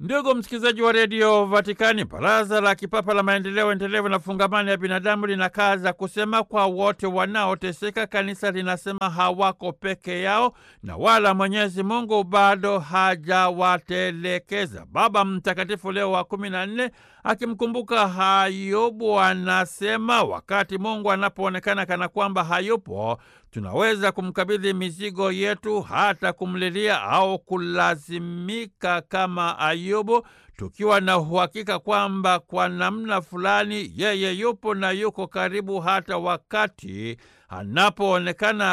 Ndugu msikilizaji wa redio Vatikani, baraza la kipapa la maendeleo endelevu na fungamani ya binadamu linakaza kusema kwa wote wanaoteseka, kanisa linasema hawako peke yao na wala Mwenyezi Mungu bado hajawatelekeza. Baba Mtakatifu Leo wa kumi na nne akimkumbuka Ayubu anasema wakati Mungu anapoonekana kana kwamba hayupo, tunaweza kumkabidhi mizigo yetu, hata kumlilia au kulazimika kama Ayubu, tukiwa na uhakika kwamba kwa namna fulani yeye yupo na yuko karibu, hata wakati anapoonekana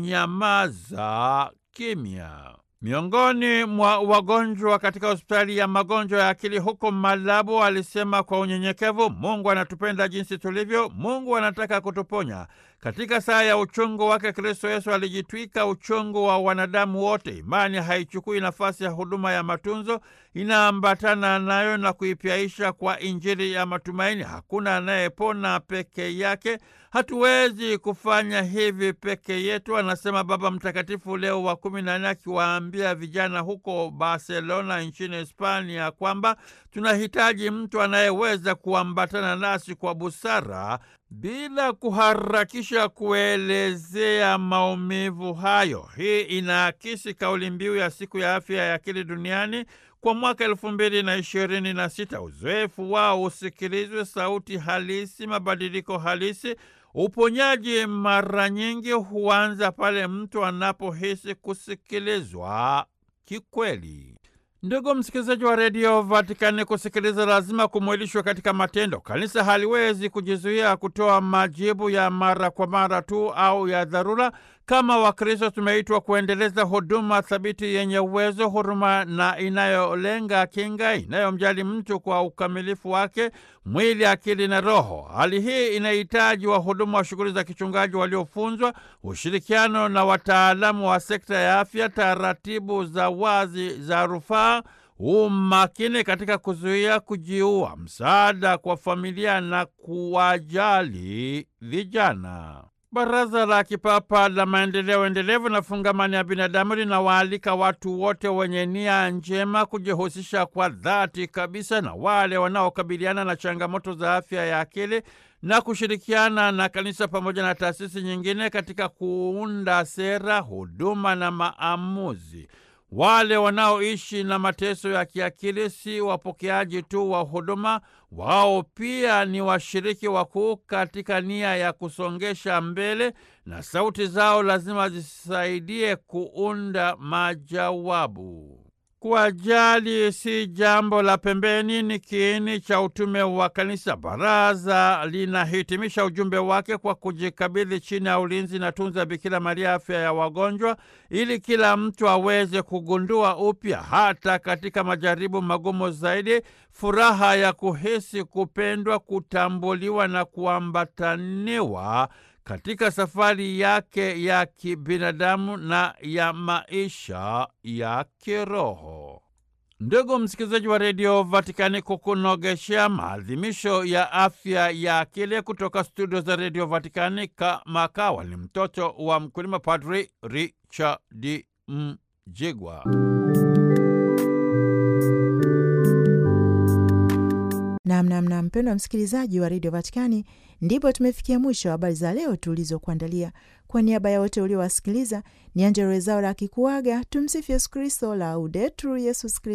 kunyamaza kimya. Miongoni mwa wagonjwa katika hospitali ya magonjwa ya akili huko Malabo alisema kwa unyenyekevu, Mungu anatupenda jinsi tulivyo, Mungu anataka kutuponya. Katika saa ya uchungu wake Kristo Yesu alijitwika uchungu wa wanadamu wote. Imani haichukui nafasi ya huduma ya matunzo, inaambatana nayo na kuipyaisha kwa Injili ya matumaini. Hakuna anayepona peke yake, hatuwezi kufanya hivi peke yetu, anasema Baba Mtakatifu Leo wa kumi na nne akiwaambia vijana huko Barcelona nchini Hispania kwamba tunahitaji mtu anayeweza kuambatana nasi kwa busara bila kuharakisha kuelezea maumivu hayo. Hii inaakisi kauli mbiu ya siku ya afya ya akili duniani kwa mwaka elfu mbili na ishirini na sita. Uzoefu wao usikilizwe, sauti halisi, mabadiliko halisi. Uponyaji mara nyingi huanza pale mtu anapohisi kusikilizwa kikweli. Ndugu msikilizaji wa redio Vatikani, kusikiliza lazima kumwilishwa katika matendo. Kanisa haliwezi kujizuia kutoa majibu ya mara kwa mara tu au ya dharura. Kama Wakristo tumeitwa kuendeleza huduma thabiti yenye uwezo, huruma na inayolenga kinga, inayomjali mtu kwa ukamilifu wake, mwili, akili na roho. Hali hii inahitaji wahudumu wa shughuli za kichungaji waliofunzwa, ushirikiano na wataalamu wa sekta ya afya, taratibu za wazi za rufaa umakini katika kuzuia kujiua, msaada kwa familia na kuwajali vijana. Baraza la Kipapa la Maendeleo Endelevu na Fungamani ya Binadamu linawaalika watu wote wenye nia njema kujihusisha kwa dhati kabisa na wale wanaokabiliana na changamoto za afya ya akili na kushirikiana na kanisa pamoja na taasisi nyingine katika kuunda sera, huduma na maamuzi. Wale wanaoishi na mateso ya kiakili si wapokeaji tu wa huduma, wao pia ni washiriki wakuu katika nia ya kusongesha mbele, na sauti zao lazima zisaidie kuunda majawabu. Kuwajali si jambo la pembeni, ni kiini cha utume wa kanisa. Baraza linahitimisha ujumbe wake kwa kujikabidhi chini ya ulinzi na tunza Bikira Maria afya ya wagonjwa, ili kila mtu aweze kugundua upya, hata katika majaribu magumu zaidi, furaha ya kuhisi kupendwa, kutambuliwa na kuambataniwa katika safari yake ya kibinadamu na ya maisha ya kiroho. Ndugu msikilizaji wa redio Vatikani, kukunogeshea maadhimisho ya afya ya akili kutoka studio za redio Vatikani, kama kawa ni mtoto wa mkulima, Padri Richard Mjigwa. Namnamna mpendwa msikilizaji wa redio Vatikani, ndipo tumefikia mwisho wa habari za leo tulizokuandalia. Kwa niaba ya wote uliowasikiliza, ni Angella Rwezaura akikuaga. Tumsifu Yesu Kristo, Laudetur Yesus Kristo.